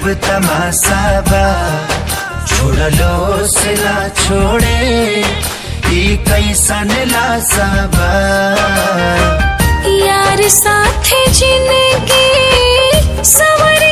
तमाशा बा छोड़लो से ना छोड़े ई कैसन लाशा बा यार साथे जिंदगी सवर